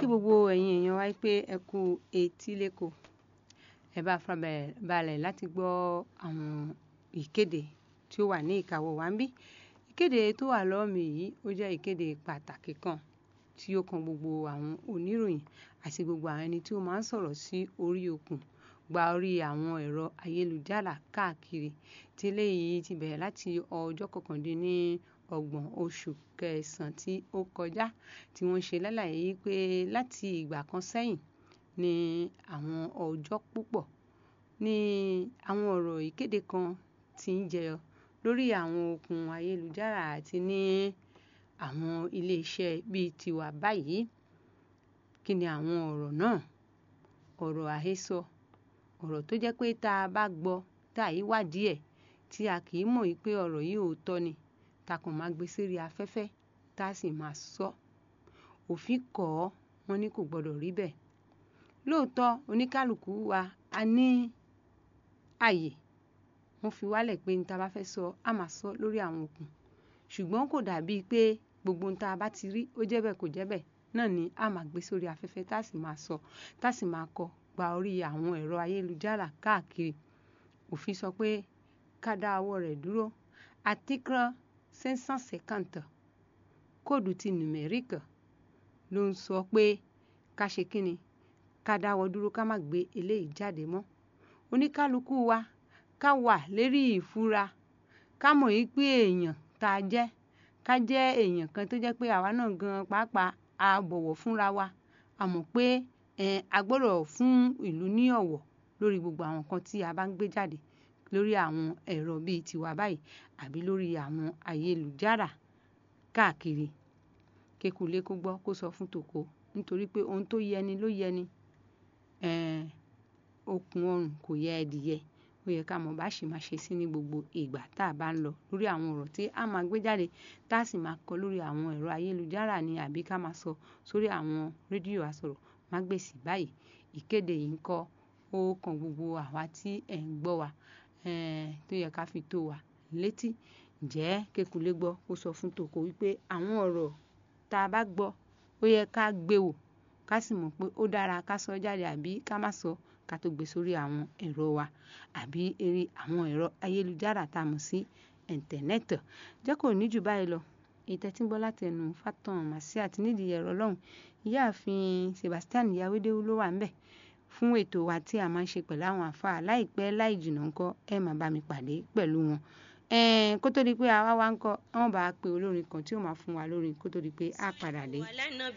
kí gbogbo ẹ̀yin èèyàn wa pé ẹ kú etí lẹ́kọ̀ọ́ ẹ bá farabalẹ̀ láti gbọ́ àwọn ìkéde tí ó wà ní ìkáwọ́ wa ń bí ìkéde tó wà lọ́wọ́ mi yìí ó jẹ́ ìkéde pàtàkì kan tí ó kan gbogbo àwọn oníròyìn àti gbogbo àwọn ẹni tí ó máa ń sọ̀rọ̀ sí orí okùn gba orí àwọn ẹ̀rọ ayélujára káàkiri tí eléyìí ti bẹ̀rẹ̀ láti ọjọ́ kọkàndínní ọgbọ̀n oṣù kẹsàn-án tí ó kọjá tí wọ́n ṣe lálàyé pé láti ìgbà kan sẹ́yìn ní àwọn ọjọ́ púpọ̀ ní àwọn ọ̀rọ̀ ìkéde kan tí ń jẹyọ lórí àwọn okùn ayélujára àti ní àwọn iléeṣẹ́ bíi tiwa báyìí kí ni àwọn ọ̀rọ̀ náà ọ̀rọ̀ àhesọ ọ̀rọ̀ tó jẹ́ pé tá a bá gbọ́ tá a yí wádìí ẹ̀ tí a kì í mọ̀ pé ọ̀rọ̀ yìí òótọ́ ni ta kàn máa gbé sérí afẹ́fẹ́ tá a sì máa sọ òfin kọ́ ọ́ wọ́n ní kò gbọ́dọ̀ rí bẹ́ẹ̀ lóòótọ́ oníkálukú wa a ní àyè wọ́n fi wálẹ̀ pé ní ta bá fẹ́ sọ á máa sọ lórí àwọn okùn ṣùgbọ́n kò dàbíi pé gbogbo ohun tá a bá ti rí ó jẹ́ bẹ́ẹ̀ kò jẹ́ bẹ́ẹ̀ náà ni a máa gbé sórí afẹ́fẹ́ tá a sì máa sọ tá a sì máa kọ gba orí àwọn ẹ̀rọ ayélujára káàkiri òfin sọ pé ká dá ọwọ́ rẹ̀ dúró article cinq cent cinquante kóòdù ti numerique ló ń sọ pé ká ṣe kíni ká dáwọ́ dúró ká má gbé eléyìí jáde mọ́ oníkálukú wa ká wà lérí ìfura ká mọ̀ yí pé èèyàn tá a jẹ́ ká jẹ́ èèyàn kan tó jẹ́ pé àwa náà gan pàápàá a bọ̀wọ̀ fúnra wa a mọ̀ pé a gbọ́dọ̀ fún ìlú ní ọ̀wọ̀ lórí gbogbo àwọn nǹkan tí a bá ń gbé jáde lórí àwọn ẹ̀rọ bíi tiwa báyìí àbí lórí àwọn ayélujára káàkiri kékulé kó gbọ́ kó sọ fún tòkó nítorí pé ohun tó yẹni ló yẹni okùn ọrùn kò yẹ ẹdìyẹ ó yẹ ká mọ̀ bá ṣe máa ṣe sí ní gbogbo ìgbà tá a bá ń lọ lórí àwọn ọ̀rọ̀ tí a máa gbé jáde tá a sì máa kọ lórí àwọn ẹ̀rọ ayélujára ni àbí ká máa sọ sórí àwọn rédíò àsọ̀rọ̀ mágbèsì báyìí ìkéde yìí ń kọ́ ó kan gbogbo àwa tí ẹ̀ ń gbọ́ wa tó yẹ ká fi tó wa létí ǹjẹ́ kékulé gbọ́ kó sọ fún tòkó wípé àwọn ọ̀rọ̀ tá a bá gbọ́ ó yẹ ká gbé wò ká sì mọ̀ pé ó dára ká sọ jáde àbí ká má sọ ká tó gbé sórí àwọn ẹ̀rọ wa àbí eré àwọn ẹ̀rọ ayélujára tá a mọ̀ sí íńtánẹ́ẹ̀tì jẹ́ kó ní jù báyìí lọ ìtẹ́tí gbọ́ láti ẹnu Fatan Màsí àti nídìí ẹ̀rọ lọ́hùn ìyáàfin Sebastian Yawédéwú ló wà ńbẹ̀ fún ètò wa tí a máa ń ṣe pẹ̀lú àwọn àfáà láìpẹ́ láì jìnnà ńkọ́ ẹ máa bá mi pàdé pẹ̀lú wọn kó tó di pé àwa wá ń kọ́ àwọn bá a pe olórin kan tí ó máa fún wa lórin kó tó di pé a padà dé.